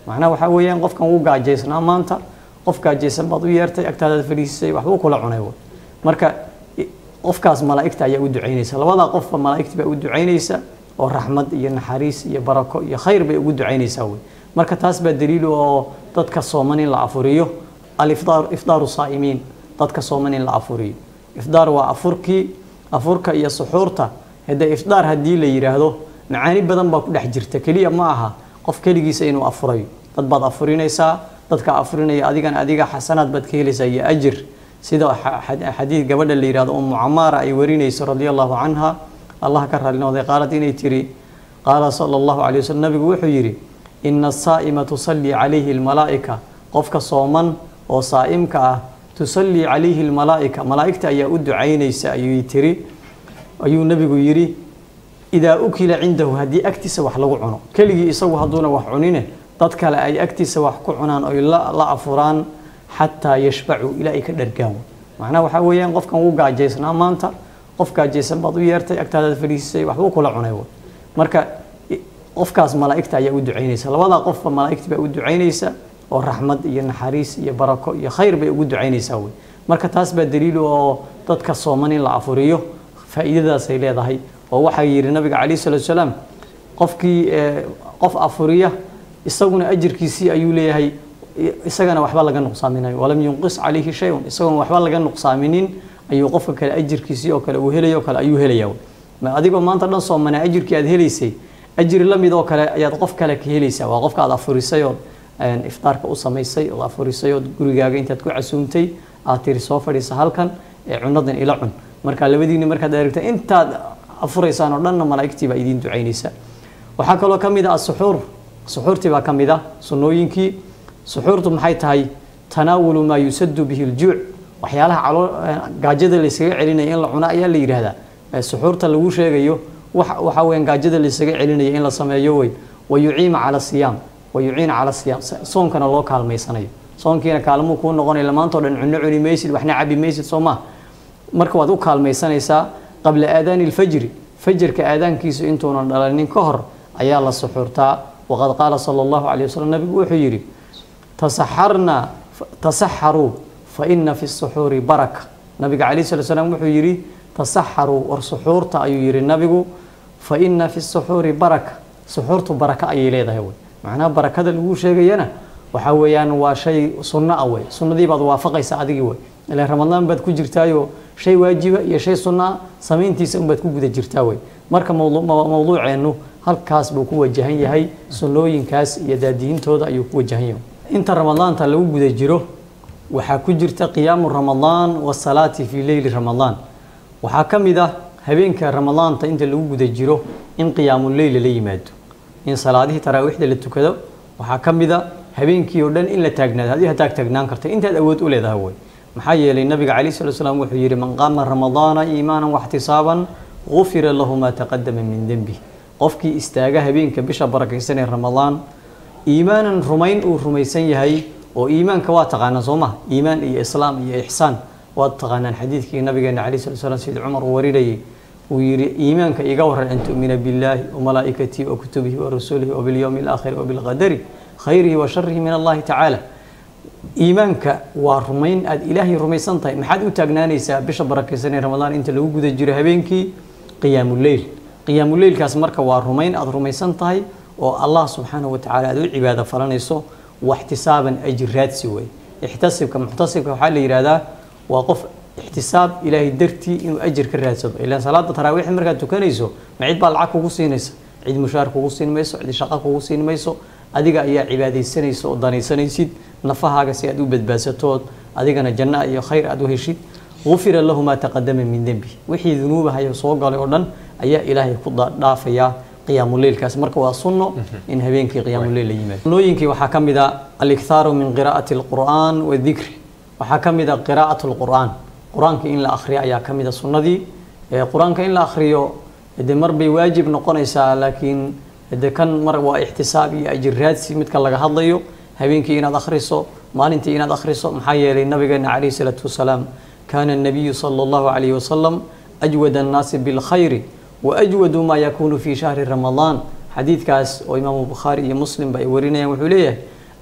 macnaha waxaa weeyaan qofkan wuu gaajaysnaa maanta qof gaajaysan baad u yeertay agtaadaad fadhiisisay waxbuu kula cunay wey marka qofkaas malaa'igta ayaa u ducaynaysa labadaa qofba malaa'igta baa u ducaynaysa oo raxmad iyo naxariis iyo barako iyo khayr bay ugu ducaynaysaa wey marka taas baa daliilu oo dadka sooman in la afuriyo alifdaar ifdaaru saa'imiin dadka sooman in la afuriyo ifdaar waa afurkii afurka iyo suxuurta haddee ifdaar haddii la yidhaahdo macaani badan baa ku dhex jirta keliya ma aha qof keligiisa inuu afurayo dad baad afurinaysaa dadka afurinaya adigana adiga xasanaad baad ka helaysaa iyo ajir sida xadiid gabadha la yidhahdo umu camaara ay warinayso radia allahu canha allah ka raali noqday qaalad inay tiri qaala sala allahu calay waslm nabigu wuxuu yidhi ina asaa'ima tusallii calayhi almalaa'ika qofka sooman oo saa'imka ah tusallii calayhi almalaa'ika malaa'igta ayaa u ducaynaysa ayuu tiri ayuu nabigu yidhi idaa ukila cindahu haddii agtiisa wax lagu cuno keligii isagu hadduuna wax cunine dad kale ay agtiisa wax ku cunaan oy la afuraan xataa yashbacuu ilaa ay ka dhargaan macnaha waxaa weeyaan qofkan wuu gaajaysnaa maanta qof gaajaysan baad u yeertay agtaadaad fadhiisisay waxbuu kula cunay wey marka qofkaas malaa'igta ayaa u ducaynaysa labadaa qofba malaa'igta baa u ducaynaysa oo raxmad iyo naxariis iyo barako iyo khayr bay ugu ducaynaysaa wey marka taas baa daliilu oo dadka sooman in la afuriyo faa'iidadaasay leedahay oo waxaa yidhi nabiga calayhi salatu salaam qofkii qof afuriya isaguna ajirkiisii ayuu leeyahay isagana waxba laga nuqsaaminayo walam yunqis calayhi shay-un isagoona waxba laga nuqsaaminin ayuu qofka kale ajirkiisii oo kale uu helayo kale ayuu helaya adigoo maanta dhan soomanaa ajirkii aad helaysay ajir la mid oo kale ayaad qof kale ka helaysaa waa qofka aad afurisay ood iftaarka u samaysay ood afurisay ood gurigaaga intaad ku casuumtay aad tiri soo fadhiisa halkan ee cunadan ila cun marka labadiini markaad aragta intaad afuraysaan oo dhanna malaa'igtii baa idiin ducaynaysa waxaa kaloo ka mid ah asuxuur suxuurtii baa ka mid ah sunnooyinkii suxuurtu maxay tahay tanaawulu maa yusadu bihi ljuuc waxyaalaha caloo gaajada laysaga celinaya in la cuno ayaa la yidhaahdaa suxuurta lagu sheegayo waxaa weyan gaajada laysaga celinaya in la sameeyo wey wayuciima cala siyaam wayuciina cala siyaam soonkana loo kaalmaysanayo soonkiina kaalmuu kuu noqonaya maantao dhan cunno cuni maysid waxna cabi maysid soo maa marka waad u kaalmaysanaysaa qabla aadaani ilfajri fajrka aadaankiisu intuunan dhalanin ka hor ayaa la suxuurtaa waqad qaala sala allahu calay wasalam nabigu wuxuu yidhi tasaxarna tasaxaruu fa ina fi suxuuri baraka nabiga calayh slat slam wuxuu yidhi tasaxaruu war suxuurta ayuu yidhi nabigu fa ina fi suxuuri baraka suxuurtu baraka ayay leedahay wey macnaha barakada lagu sheegayana waxaa weeyaan waa shay sunno ah wey sunnadii baad waafaqaysa adigii wey ilaan ramadaan baad ku jirtaayo shay waajiba iyo shay sunno ah samayntiisa unbaad ku guda jirtaa wey marka mowduuceennu halkaas buu ku wajahan yahay sunnooyinkaas iyo daadiyintooda ayuu ku wajahan yahay inta ramadaanta lagu guda jiro waxaa ku jirta qiyaamu ramadaan wasalaati fii leyli ramadaan waxaa ka mid ah habeenka ramadaanta inta lagu guda jiro in qiyaamuleyl la yimaado in salaadihii taraawiixda la tukado waxaa ka mid a habeenkii oo dhan in la taagnaado haddii hataag taagnaan karta intaad awood u leedahay wey maxaa yeelay nabiga calayh slat slam wuxuu yidhi man qaama ramadaana iimaanan waxtisaaban gufira lahu maa taqadama min denbi qofkii istaaga habeenka bisha barakaysan ee ramadaan iimaanan rumayn uu rumaysan yahay oo iimaanka waa taqaanaan soo maha iimaan iyo islaam iyo ixsaan waad taqaanaan xadiidkii nabigeena calayh slat slam sida cumar uu warinayay uu yidhi iimaanka iga waran an tu'mina billaahi wamalaa'ikatihi wa kutubihi wa rasuulihi wa bilyowmi alaakhiri wa bilqadari khayrihi wa sharihi min allahi tacaala iimaanka waa rumayn aada ilaahay rumaysan tahay maxaad u taagnaanaysaa bisha barakaysan ee ramadaan inta lagu guda jiro habeenkii qiyaamuleyl qiyaamuleylkaas marka waa rumayn aada rumaysan tahay oo allah subxaanahu watacaala aada u cibaado falanayso waxtisaaban ajir raadsi wey ixtasibka muxtasibka waxaa la yidhahdaa waa qof ixtisaab ilaahay dartii inuu ajir ka raadsado ilaan salaada taraawiix markaad tukanayso ma cid baa lacag kugu siinaysa cid mushaar kugu siin mayso cid shaqo kugu siin mayso adiga ayaa cibaadaysanaysa oo danaysanaysid nafahaaga si aad u badbaadsatood adigana janna iyo khayr aad u heshid gufira lahu maa taqadama min dembi wixii dunuubahayo soo galay oo dhan ayaa ilaahay ku dhaafayaa qiyaamuleylkaas marka waa sunno in habeenkii qiyaamuleyl la yimaado sunnooyinkii waxaa ka mid a alikhaaru min qiraa'ati alqur'aan wadikri waxaa ka mid a qiraa'at alqur'aan qur-aanka in la akhriyo ayaa ka mid a sunnadii qur-aanka in la akhriyo de mar bay waajib noqonaysaa laakiin de kan mar waa ixtisaab iyo ajir raadsi midka laga hadlayo habeenkii inaad akhriso maalintii inaad akhriso maxaa yeelay nabigeena calayhi salaatu wasalaam kaana الnabiyu salى اllahu calayhi wasalam ajwad annaasi bilkhayri waajwadu maa yakuunu fi shahri ramadaan xadiidkaas oo imaamu bukhaari iyo muslimba ay warinayaan wuxuu leeyahay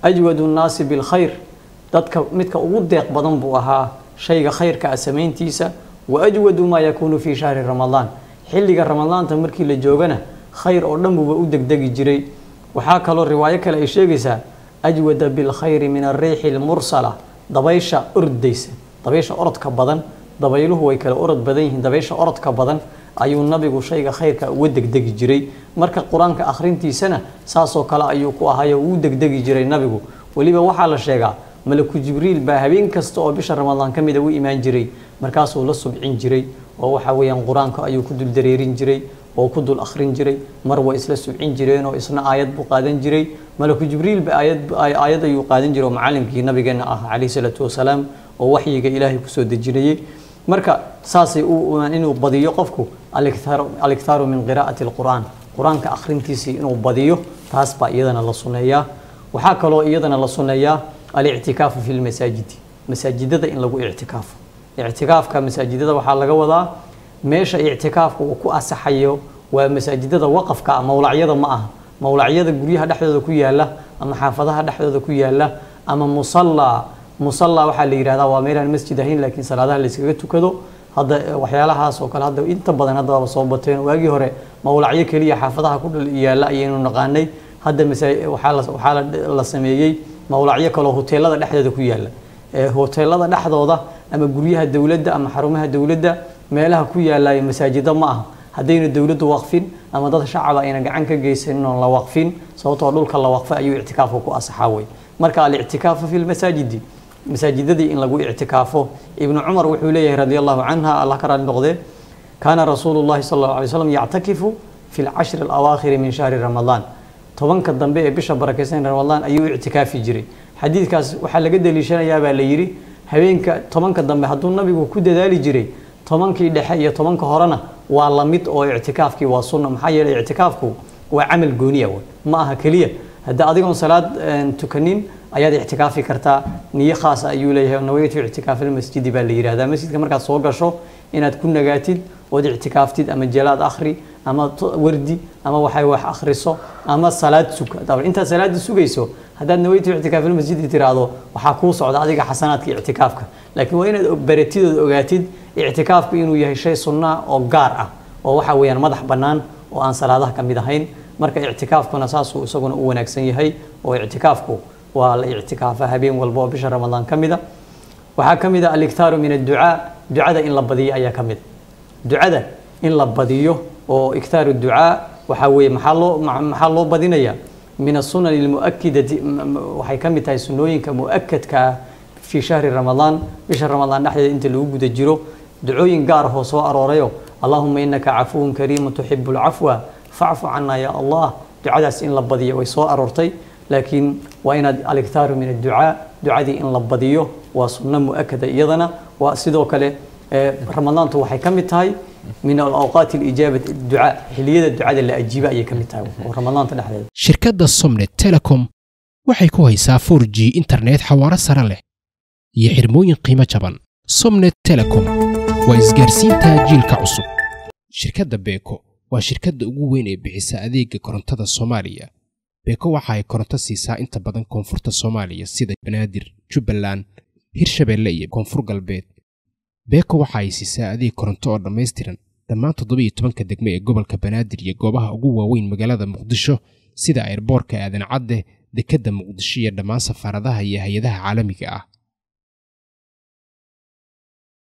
ajwadu nnaasi bilkhayr dadka midka ugu deeq badan buu ahaa shayga khayrka ah samayntiisa wa ajwadu maa yakuunu fii shahri ramadaan xilliga ramadaanta markii la joogana khayr oo dhan buuba u degdegi jiray waxaa kaloo riwaayo kale ay sheegaysaa ajwada bilkhayri min ariixi lmursala dabaysha ordaysa dabaysha orodka badan dabayluhu way kala orod badan yihiin dabaysha orodka badan ayuu nabigu shayga khayrka uga degdegi jiray marka qur-aanka akhrintiisana saasoo kale ayuu ku ahayo uu degdegi jiray nabigu weliba waxaa la sheegaa malaku jibriil baa habeen kasta oo bisha ramadaan ka mida u imaan jiray markaasuu la subcin jiray oo waxa weeyaan qur-aanka ayuu ku dul dareerin jiray oo ku dul akhrin jiray mar way isla subcin jireen oo isna aayad buu qaadan jiray malaku jibriilba aayad aayad ayuu qaadan jiray oo macallimkii nabigeena ah calayhi salaatu wasalaam oo waxyiga ilaahay kusoo dejinayay marka saasay inuu badiyo qofku aliktaaru min qiraa'ati alqur'aan qur-aanka akhrintiisii inuu badiyo taas baa iyadana la sunneeyaa waxaa kaloo iyadana la sunneeyaa alictikaafu fi lmasaajidi masaajidada in lagu ictikaafo ictikaafka masaajidada waxaa laga wadaa meesha ictikaafka uu ku asaxayo waa masaajidada waqafka mowlacyada ma aha mowlacyada guryaha dhexdooda ku yaala ama xaafadaha dhexdooda ku yaala ama musallaa musalla waxaa la yidhahdaa waa meelaan masjid ahayn laakiin salaadaha la iskaga tukado hadda waxyaalahaas oo kale hadda inta badan hadda waaba soo bateen waagii hore mowlacyo keliya xaafadaha ku yaala ayaynu naqaanay hadda waxaa la sameeyey mowlacyo kaloo hoteelada dhexdooda ku yaala hoteelada dhexdooda ama guryaha dowladda ama xarumaha dowladda meelaha ku yaalayo masaajida ma aha haddayna dowladdu waqfin ama dad shacaba ayna gacan ka geysanin oon la waqfin sababtoo dhulka la waqfay ayuu ictikaafka ku asaxaa wey marka alictikaafu fi lmasaajidi masaajidadii in lagu ictikaafo ibnu cumar wuxuu leeyahay radi allahu canha allah ka raali noqdee kaana rasuulu llahi sal allahu alay slam yactakifu fi lcashri alawaakhiri min shahri ramadaan tobanka dambe ee bisha barakeysan ramadaan ayuu ictikaafi jiray xadiidkaas waxaa laga daliishanayaa baa la yidhi habeenka tobanka dambe hadduu nabigu ku dadaali jiray tobankii dhexe iyo tobanka horena waa la mid oo ictikaafkii waa sunna maxaa yeelay ictikaafku waa camal gooniya ma aha keliya hadda adigoon salaad tukanin ayaad ictikaafi kartaa niyo khaasa ayuu leeyahay nawaytu ictikaafilmasjidi baa la yidhahdaa masjidka markaad soo gasho inaad ku nagaatid ood ictikaaftid ama jalaad akhri ama wardi ama waxay wax akhriso ama salaad sug intaad salaada sugayso haddaad nawaytu ictikaafilmasjidi tiraahdo waxaa kuu socda adiga xasanaadka ictikaafka laakiin waa inaad baratidood ogaatid ictikaafku inuu yahay shay sunnaa oo gaar ah oo waxa weeyaan madax bannaan oo aan salaadaha ka mid ahayn marka ictikaafkuna saasuu isaguna u wanaagsan yahay oo ictikaafku waa la ictikaafa habeen walba oo bisha ramadaan ka mida waxaa ka mid a aliktaaru min adducaa ducada in la badiyo ayaa ka mid ducada in la badiyo oo iktaaru ducaa waxaa weeye maxaa loo maxaa loo badinayaa min asunani almu'akidati waxay ka mid tahay sunnooyinka mu'akadka ah fii shahri ramadaan bisha ramadaan dhexdeeda inta lagu guda jiro ducooyin gaar ahoo soo aroorayo allahuma inaka cafuwun kariimun tuxibu lcafwa facfu cana ya allah ducadaas in la badiyo way soo aroortay laakiin waa inaad aliktaaru min adducaa ducadii in la badiyo waa sunno mu'akada iyadana waa sidoo kale ramadaantu waxay ka mid tahay min alawqaati alijaabati ducaa xiliyada ducada la ajiiba ayay ka mid tahay oo ramadaanta dhexdeeda shirkadda somnet telecom waxay ku haysaa 4 g internet xawaaro sare leh iyo xirmooyin qiimo jaban somnet telecom waa isgaarsiinta jiilka cusub shirkadda beeko waa shirkadda ugu weyn ee bixisa adeega korontada soomaaliya beeko waxa ay koronto siisaa inta badan koonfurta soomaaliya sida banaadir jubbaland hirshabeelle iyo koonfur galbeed beeko waxa ay siisaa adeeg koronto oo dhammaystiran dhammaan toddobiyo tobanka degme ee gobolka banaadir iyo goobaha ugu waaweyn magaalada muqdisho sida airboorka aadan cadde dekedda muqdisho iyo dhammaan safaaradaha iyo hay-adaha caalamiga ah